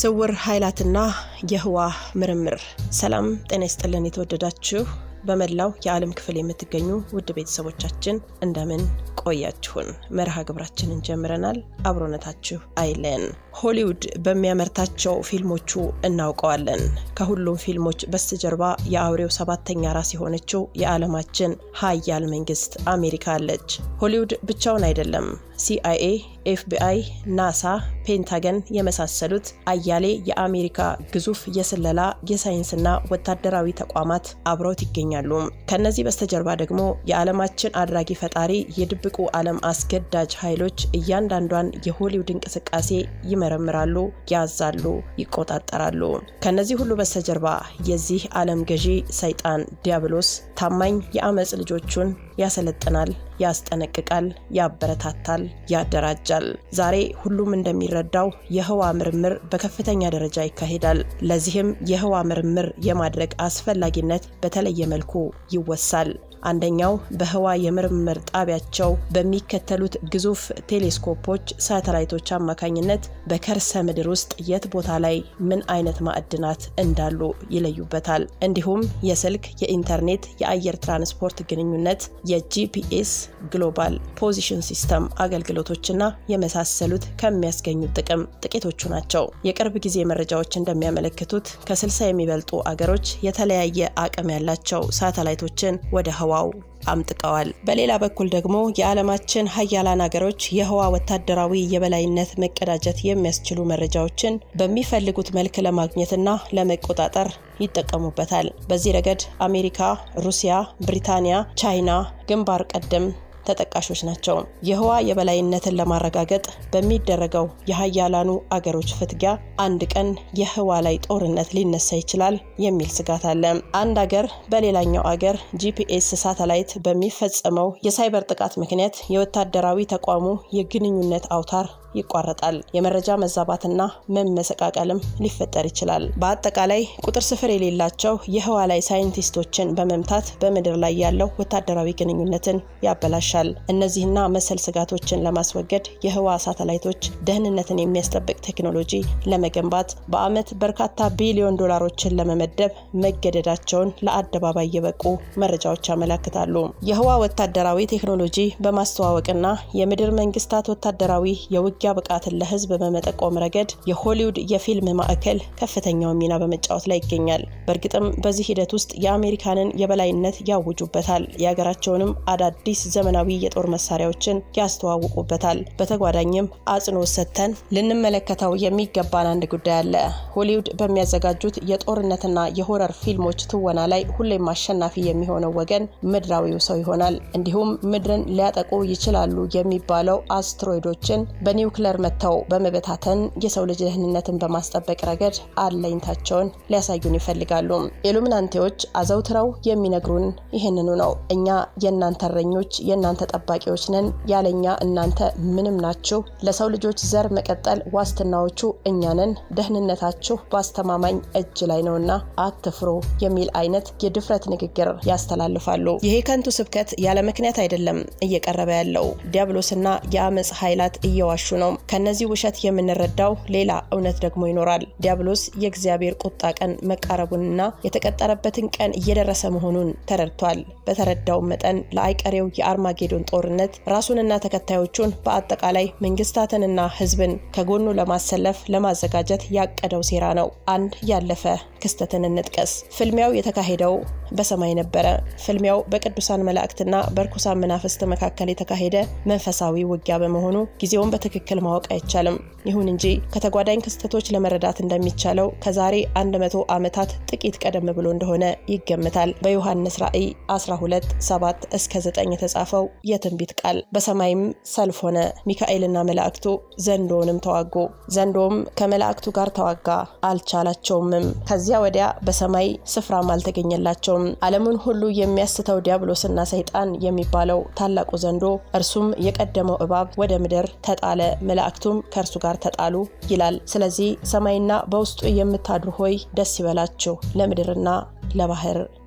ስውር ኃይላትና የህዋ ምርምር። ሰላም ጤና ይስጥልን። የተወደዳችሁ በመላው የዓለም ክፍል የምትገኙ ውድ ቤተሰቦቻችን እንደምን ቆያችሁን? መርሃ ግብራችንን ጀምረናል። አብሮነታችሁ አይለን። ሆሊውድ በሚያመርታቸው ፊልሞቹ እናውቀዋለን። ከሁሉም ፊልሞች በስተጀርባ የአውሬው ሰባተኛ ራስ የሆነችው የዓለማችን ሀያል መንግስት አሜሪካ አለች። ሆሊውድ ብቻውን አይደለም። ሲአይኤ፣ ኤፍቢአይ፣ ናሳ፣ ፔንታገን የመሳሰሉት አያሌ የአሜሪካ ግዙፍ የስለላ የሳይንስና ወታደራዊ ተቋማት አብረውት ይገኛሉ። ከነዚህ በስተጀርባ ደግሞ የዓለማችን አድራጊ ፈጣሪ የድብቁ ዓለም አስገዳጅ ኃይሎች እያንዳንዷን የሆሊውድ እንቅስቃሴ ይመረምራሉ፣ ያዛሉ፣ ይቆጣጠራሉ። ከነዚህ ሁሉ በስተጀርባ የዚህ ዓለም ገዢ ሰይጣን ዲያብሎስ ታማኝ የአመፅ ልጆቹን ያሰለጥናል፣ ያስጠነቅቃል፣ ያበረታታል፣ ያደራጃል። ዛሬ ሁሉም እንደሚረዳው የህዋ ምርምር በከፍተኛ ደረጃ ይካሄዳል። ለዚህም የህዋ ምርምር የማድረግ አስፈላጊነት በተለየ መልኩ ይወሳል። አንደኛው በህዋ የምርምር ጣቢያቸው በሚከተሉት ግዙፍ ቴሌስኮፖች፣ ሳተላይቶች አማካኝነት በከርሰ ምድር ውስጥ የት ቦታ ላይ ምን አይነት ማዕድናት እንዳሉ ይለዩበታል። እንዲሁም የስልክ፣ የኢንተርኔት፣ የአየር ትራንስፖርት ግንኙነት፣ የጂፒኤስ ግሎባል ፖዚሽን ሲስተም አገልግሎቶችና የመሳሰሉት ከሚያስገኙት ጥቅም ጥቂቶቹ ናቸው። የቅርብ ጊዜ መረጃዎች እንደሚያመለክቱት ከ60 የሚበልጡ አገሮች የተለያየ አቅም ያላቸው ሳተላይቶችን ወደ ህዋው አምጥቀዋል። በሌላ በኩል ደግሞ የዓለማችን ሀያላን ሀገሮች የህዋ ወታደራዊ የበላይነት መቀዳጀት የሚያስችሉ መረጃዎችን በሚፈልጉት መልክ ለማግኘትና ለመቆጣጠር ይጠቀሙበታል። በዚህ ረገድ አሜሪካ፣ ሩሲያ፣ ብሪታንያ፣ ቻይና ግንባር ቀደም ተጠቃሾች ናቸው። የህዋ የበላይነትን ለማረጋገጥ በሚደረገው የሀያላኑ አገሮች ፍትጊያ አንድ ቀን የህዋ ላይ ጦርነት ሊነሳ ይችላል የሚል ስጋት አለ። አንድ አገር በሌላኛው አገር ጂፒኤስ ሳተላይት በሚፈጸመው የሳይበር ጥቃት ምክንያት የወታደራዊ ተቋሙ የግንኙነት አውታር ይቋረጣል። የመረጃ መዛባትና መመሰቃቀልም ሊፈጠር ይችላል። በአጠቃላይ ቁጥር ስፍር የሌላቸው የህዋ ላይ ሳይንቲስቶችን በመምታት በምድር ላይ ያለው ወታደራዊ ግንኙነትን ያበላሻል። እነዚህና መሰል ስጋቶችን ለማስወገድ የህዋ ሳተላይቶች ደህንነትን የሚያስጠብቅ ቴክኖሎጂ ለመገንባት በአመት በርካታ ቢሊዮን ዶላሮችን ለመመደብ መገደዳቸውን ለአደባባይ የበቁ መረጃዎች ያመላክታሉ። የህዋ ወታደራዊ ቴክኖሎጂ በማስተዋወቅና የምድር መንግስታት ወታደራዊ የውጊ የውጊያ ብቃትን ለህዝብ በመጠቆም ረገድ የሆሊውድ የፊልም ማዕከል ከፍተኛውን ሚና በመጫወት ላይ ይገኛል። በእርግጥም በዚህ ሂደት ውስጥ የአሜሪካንን የበላይነት ያውጁበታል። የሀገራቸውንም አዳዲስ ዘመናዊ የጦር መሳሪያዎችን ያስተዋውቁበታል። በተጓዳኝም አጽንኦት ሰጥተን ልንመለከተው የሚገባን አንድ ጉዳይ አለ። ሆሊውድ በሚያዘጋጁት የጦርነትና የሆረር ፊልሞች ትወና ላይ ሁሌም አሸናፊ የሚሆነው ወገን ምድራዊው ሰው ይሆናል። እንዲሁም ምድርን ሊያጠቁ ይችላሉ የሚባለው አስትሮይዶችን በኒው ኒውክለር መጥተው በመበታተን የሰው ልጅ ደህንነትን በማስጠበቅ ረገድ አለኝታቸውን ሊያሳዩን ይፈልጋሉ። ኢሉሚናንቴዎች አዘውትረው የሚነግሩን ይህንኑ ነው። እኛ የእናንተ እረኞች፣ የእናንተ ጠባቂዎች ነን። ያለኛ እናንተ ምንም ናችሁ። ለሰው ልጆች ዘር መቀጠል ዋስትናዎቹ እኛ ነን። ደህንነታችሁ በአስተማማኝ እጅ ላይ ነውና አትፍሩ የሚል አይነት የድፍረት ንግግር ያስተላልፋሉ። ይሄ ከንቱ ስብከት ያለ ምክንያት አይደለም እየቀረበ ያለው ዲያብሎስና የአመፅ ኃይላት እየዋሹ ነው። ከነዚህ ውሸት የምንረዳው ሌላ እውነት ደግሞ ይኖራል። ዲያብሎስ የእግዚአብሔር ቁጣ ቀን መቃረቡንና የተቀጠረበትን ቀን እየደረሰ መሆኑን ተረድቷል። በተረዳው መጠን ለአይቀሬው የአርማጌዶን ጦርነት ራሱንና ተከታዮቹን በአጠቃላይ መንግስታትንና ሕዝብን ከጎኑ ለማሰለፍ ለማዘጋጀት ያቀደው ሴራ ነው። አንድ ያለፈ ክስተትን እንጥቀስ። ፍልሚያው የተካሄደው በሰማይ ነበረ። ፍልሚያው በቅዱሳን መላእክትና በርኩሳን መናፍስት መካከል የተካሄደ መንፈሳዊ ውጊያ በመሆኑ ጊዜውን በትክክል ማወቅ አይቻልም። ይሁን እንጂ ከተጓዳኝ ክስተቶች ለመረዳት እንደሚቻለው ከዛሬ 100 ዓመታት ጥቂት ቀደም ብሎ እንደሆነ ይገምታል። በዮሐንስ ራእይ 12 7 እስከ 9 የተጻፈው የትንቢት ቃል በሰማይም ሰልፍ ሆነ፣ ሚካኤልና መላእክቱ ዘንዶውንም ተዋጉ። ዘንዶውም ከመላእክቱ ጋር ተዋጋ፣ አልቻላቸውምም። ከዚያ ወዲያ በሰማይ ስፍራም አልተገኘላቸውም። ዓለሙን ሁሉ የሚያስተው ዲያብሎስና ሰይጣን የሚባለው ታላቁ ዘንዶ እርሱም የቀደመው እባብ ወደ ምድር ተጣለ፣ መላእክቱም ከእርሱ ጋር ተጣሉ ይላል። ስለዚህ ሰማይና በውስጡ የምታድሩ ሆይ ደስ ይበላችሁ፣ ለምድርና ለባህር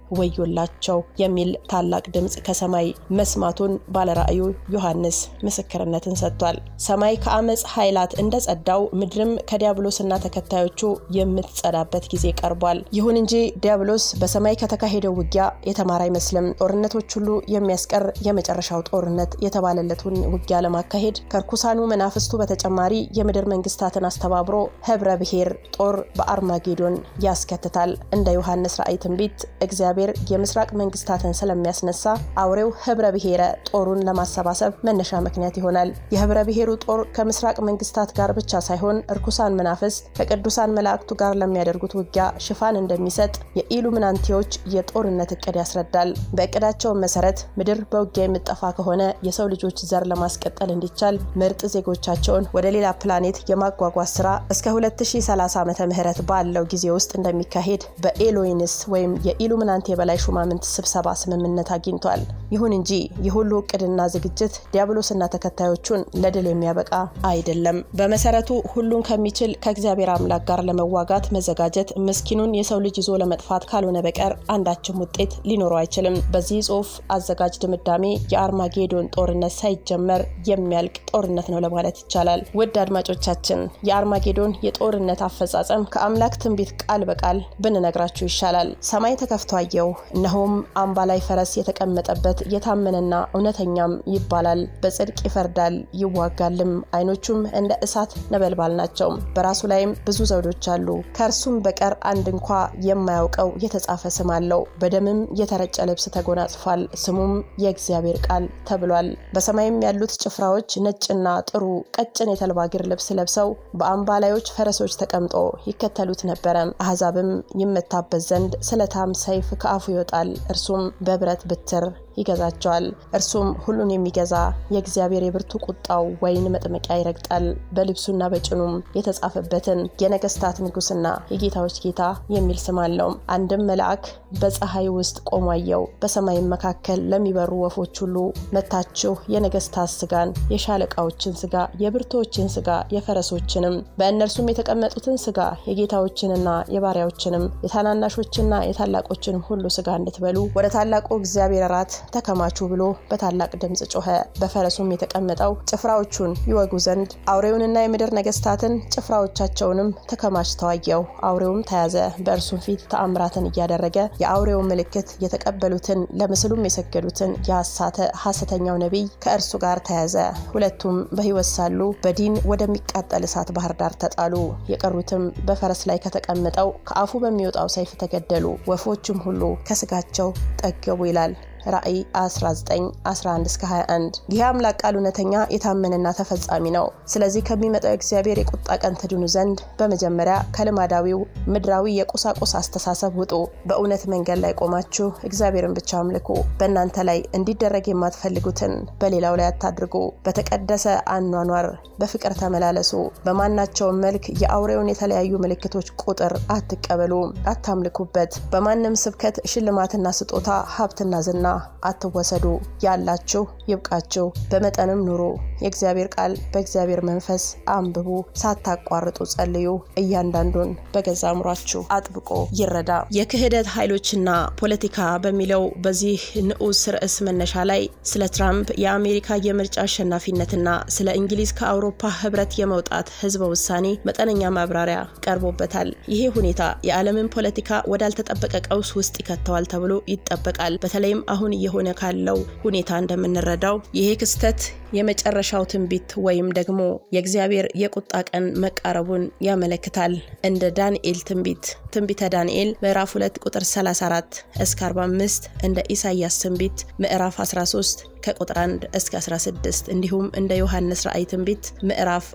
ወዮላቸው የሚል ታላቅ ድምፅ ከሰማይ መስማቱን ባለራእዩ ዮሐንስ ምስክርነትን ሰጥቷል። ሰማይ ከአመፅ ኃይላት እንደ ጸዳው ምድርም ከዲያብሎስና ተከታዮቹ የምትጸዳበት ጊዜ ቀርቧል። ይሁን እንጂ ዲያብሎስ በሰማይ ከተካሄደው ውጊያ የተማረ አይመስልም። ጦርነቶች ሁሉ የሚያስቀር የመጨረሻው ጦርነት የተባለለትን ውጊያ ለማካሄድ ከርኩሳኑ መናፍስቱ በተጨማሪ የምድር መንግስታትን አስተባብሮ ህብረ ብሔር ጦር በአርማጌዶን ያስከትታል። እንደ ዮሐንስ ራእይ ትንቢት እግዚአብሔር የምስራቅ መንግስታትን ስለሚያስነሳ አውሬው ህብረ ብሔረ ጦሩን ለማሰባሰብ መነሻ ምክንያት ይሆናል። የህብረ ብሔሩ ጦር ከምስራቅ መንግስታት ጋር ብቻ ሳይሆን እርኩሳን መናፍስት ከቅዱሳን መላእክቱ ጋር ለሚያደርጉት ውጊያ ሽፋን እንደሚሰጥ የኢሉሚናንቲዎች የጦርነት እቅድ ያስረዳል። በእቅዳቸውን መሰረት ምድር በውጊያ የምጠፋ ከሆነ የሰው ልጆች ዘር ለማስቀጠል እንዲቻል ምርጥ ዜጎቻቸውን ወደ ሌላ ፕላኔት የማጓጓዝ ስራ እስከ 2030 ዓመተ ምህረት ባለው ጊዜ ውስጥ እንደሚካሄድ በኤሎይንስ ወይም የኢሉሚናንቲ የበላይ ሹማምንት ስብሰባ ስምምነት አግኝቷል። ይሁን እንጂ ይህ ሁሉ እቅድና ዝግጅት ዲያብሎስና ተከታዮቹን ለድል የሚያበቃ አይደለም። በመሰረቱ ሁሉን ከሚችል ከእግዚአብሔር አምላክ ጋር ለመዋጋት መዘጋጀት ምስኪኑን የሰው ልጅ ይዞ ለመጥፋት ካልሆነ በቀር አንዳችም ውጤት ሊኖረው አይችልም። በዚህ ጽሁፍ አዘጋጅ ድምዳሜ የአርማጌዶን ጦርነት ሳይጀመር የሚያልቅ ጦርነት ነው ለማለት ይቻላል። ውድ አድማጮቻችን የአርማጌዶን የጦርነት አፈጻጸም ከአምላክ ትንቢት ቃል በቃል ብንነግራችሁ ይሻላል። ሰማይ ተከፍቶ አየሁ፣ እነሆም አምባ ላይ ፈረስ የተቀመጠበት የታመነና እውነተኛም ይባላል፣ በጽድቅ ይፈርዳል ይዋጋልም፣ አይኖቹም እንደ እሳት ነበልባል ናቸው፣ በራሱ ላይም ብዙ ዘውዶች አሉ። ከእርሱም በቀር አንድ እንኳ የማያውቀው የተጻፈ ስም አለው። በደምም የተረጨ ልብስ ተጎናጽፏል፣ ስሙም የእግዚአብሔር ቃል ተብሏል። በሰማይም ያሉት ጭፍራዎች ነጭና ጥሩ ቀጭን የተልባ እግር ልብስ ለብሰው በአምባላዮች ፈረሶች ተቀምጦ ይከተሉት ነበረ። አሕዛብም ይመታበት ዘንድ ስለታም ሰይፍ ከአፉ ይወጣል፣ እርሱም በብረት ብትር ይገዛቸዋል። እርሱም ሁሉን የሚገዛ የእግዚአብሔር የብርቱ ቁጣው ወይን መጥመቂያ ይረግጣል። በልብሱና በጭኑም የተጻፈበትን የነገስታት ንጉስና የጌታዎች ጌታ የሚል ስም አለው። አንድም መልአክ በፀሐይ ውስጥ ቆሞ አየው። በሰማይም መካከል ለሚበሩ ወፎች ሁሉ መታችሁ የነገስታት ስጋን፣ የሻለቃዎችን ስጋ፣ የብርቶችን ስጋ፣ የፈረሶችንም በእነርሱም የተቀመጡትን ስጋ፣ የጌታዎችንና የባሪያዎችንም የታናናሾችና የታላቆችንም ሁሉ ስጋ እንድትበሉ ወደ ታላቁ እግዚአብሔር እራት ተከማቹ ብሎ በታላቅ ድምፅ ጮኸ። በፈረሱም የተቀመጠው ጭፍራዎቹን ይወጉ ዘንድ አውሬውንና የምድር ነገስታትን ጭፍራዎቻቸውንም ተከማችተው አየሁ። አውሬውም ተያዘ፣ በእርሱም ፊት ተአምራትን እያደረገ የአውሬውን ምልክት የተቀበሉትን ለምስሉም የሰገዱትን የሐሳተ ሐሰተኛው ነቢይ ከእርሱ ጋር ተያዘ። ሁለቱም በሕይወት ሳሉ በዲን ወደሚቃጠል እሳት ባህር ዳር ተጣሉ። የቀሩትም በፈረስ ላይ ከተቀመጠው ከአፉ በሚወጣው ሰይፍ ተገደሉ። ወፎችም ሁሉ ከስጋቸው ጠገቡ ይላል። ራእይ 19 11 እስከ 21 ይህ አምላክ ቃል እውነተኛ የታመነና ተፈጻሚ ነው። ስለዚህ ከሚመጣው የእግዚአብሔር የቁጣ ቀን ትድኑ ዘንድ በመጀመሪያ ከልማዳዊው ምድራዊ የቁሳቁስ አስተሳሰብ ውጡ። በእውነት መንገድ ላይ ቆማችሁ እግዚአብሔርን ብቻ አምልኩ። በእናንተ ላይ እንዲደረግ የማትፈልጉትን በሌላው ላይ አታድርጉ። በተቀደሰ አኗኗር በፍቅር ተመላለሱ። በማናቸውም መልክ የአውሬውን የተለያዩ ምልክቶች ቁጥር አትቀበሉ፣ አታምልኩበት። በማንም ስብከት ሽልማትና ስጦታ ሀብትና ዝና አትወሰዱ። ያላችሁ ይብቃችሁ፣ በመጠንም ኑሩ። የእግዚአብሔር ቃል በእግዚአብሔር መንፈስ አንብቡ፣ ሳታቋርጡ ጸልዩ። እያንዳንዱን በገዛ አእምሯችሁ አጥብቆ ይረዳ። የክህደት ኃይሎችና ፖለቲካ በሚለው በዚህ ንዑስ ርዕስ መነሻ ላይ ስለ ትራምፕ የአሜሪካ የምርጫ አሸናፊነትና ስለ እንግሊዝ ከአውሮፓ ህብረት የመውጣት ህዝበ ውሳኔ መጠነኛ ማብራሪያ ቀርቦበታል። ይሄ ሁኔታ የዓለምን ፖለቲካ ወዳልተጠበቀ ቀውስ ውስጥ ይከተዋል ተብሎ ይጠበቃል። በተለይም አሁን እየሆነ ካለው ሁኔታ እንደምንረዳው ይሄ ክስተት የመጨረሻው ትንቢት ወይም ደግሞ የእግዚአብሔር የቁጣ ቀን መቃረቡን ያመለክታል። እንደ ዳንኤል ትንቢት ትንቢተ ዳንኤል ምዕራፍ 2 ቁጥር 34 እስከ 45 እንደ ኢሳይያስ ትንቢት ምዕራፍ 13 ከቁጥር 1 እስከ 16 እንዲሁም እንደ ዮሐንስ ራእይ ትንቢት ምዕራፍ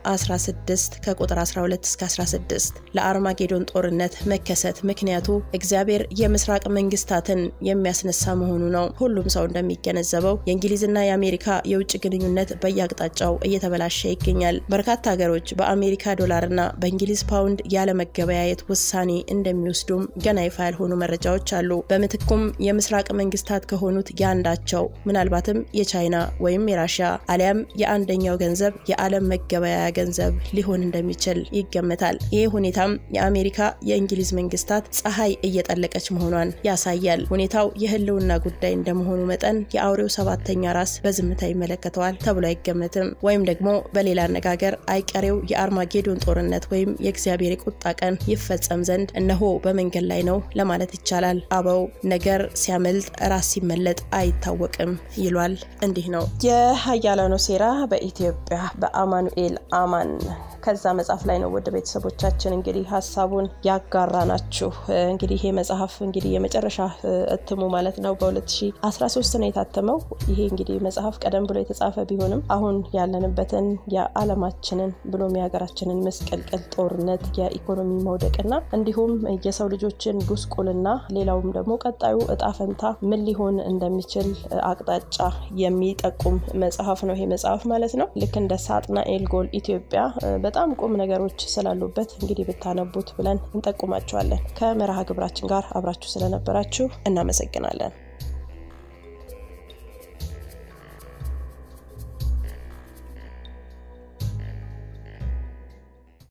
16 ከቁጥር 12 እስከ 16 ለአርማጌዶን ጦርነት መከሰት ምክንያቱ እግዚአብሔር የምስራቅ መንግስታትን የሚያስነሳ መሆኑ ነው። ሁሉም ሰው እንደሚገነዘበው የእንግሊዝና የአሜሪካ የውጭ ግንኙነት ግንኙነት በየአቅጣጫው እየተበላሸ ይገኛል። በርካታ ሀገሮች በአሜሪካ ዶላርና በእንግሊዝ ፓውንድ ያለመገበያየት ውሳኔ እንደሚወስዱም ገና ይፋ ያልሆኑ መረጃዎች አሉ። በምትኩም የምስራቅ መንግስታት ከሆኑት የአንዳቸው ምናልባትም የቻይና ወይም የራሽያ አሊያም የአንደኛው ገንዘብ የዓለም መገበያያ ገንዘብ ሊሆን እንደሚችል ይገመታል። ይህ ሁኔታም የአሜሪካ የእንግሊዝ መንግስታት ፀሐይ እየጠለቀች መሆኗን ያሳያል። ሁኔታው የህልውና ጉዳይ እንደመሆኑ መጠን የአውሬው ሰባተኛ ራስ በዝምታ ይመለከተዋል ተብሎ አይገመትም። ወይም ደግሞ በሌላ አነጋገር አይቀሬው የአርማጌዶን ጦርነት ወይም የእግዚአብሔር የቁጣ ቀን ይፈጸም ዘንድ እነሆ በመንገድ ላይ ነው ለማለት ይቻላል። አበው ነገር ሲያመልጥ ራስ ሲመለጥ አይታወቅም ይሏል። እንዲህ ነው የሀያላኑ ሴራ በኢትዮጵያ በአማኑኤል አማን ከዛ መጽሐፍ ላይ ነው ወደ ቤተሰቦቻችን እንግዲህ ሀሳቡን ያጋራ ናችሁ። እንግዲህ ይሄ መጽሐፍ እንግዲህ የመጨረሻ እትሙ ማለት ነው በ2013 ነው የታተመው። ይሄ እንግዲህ መጽሐፍ ቀደም ብሎ የተጻፈ ቢሆንም አሁን ያለንበትን የዓለማችንን ብሎም የሀገራችንን መስቀልቅል ጦርነት፣ የኢኮኖሚ መውደቅና እንዲሁም የሰው ልጆችን ጉስቁልና ሌላውም ደግሞ ቀጣዩ እጣ ፈንታ ምን ሊሆን እንደሚችል አቅጣጫ የሚጠቁም መጽሐፍ ነው ይሄ መጽሐፍ ማለት ነው። ልክ እንደ ሳጥናኤል ጎል ኢትዮጵያ በጣም ቁም ነገሮች ስላሉበት እንግዲህ ብታነቡት ብለን እንጠቁማቸዋለን። ከመርሃ ግብራችን ጋር አብራችሁ ስለነበራችሁ እናመሰግናለን።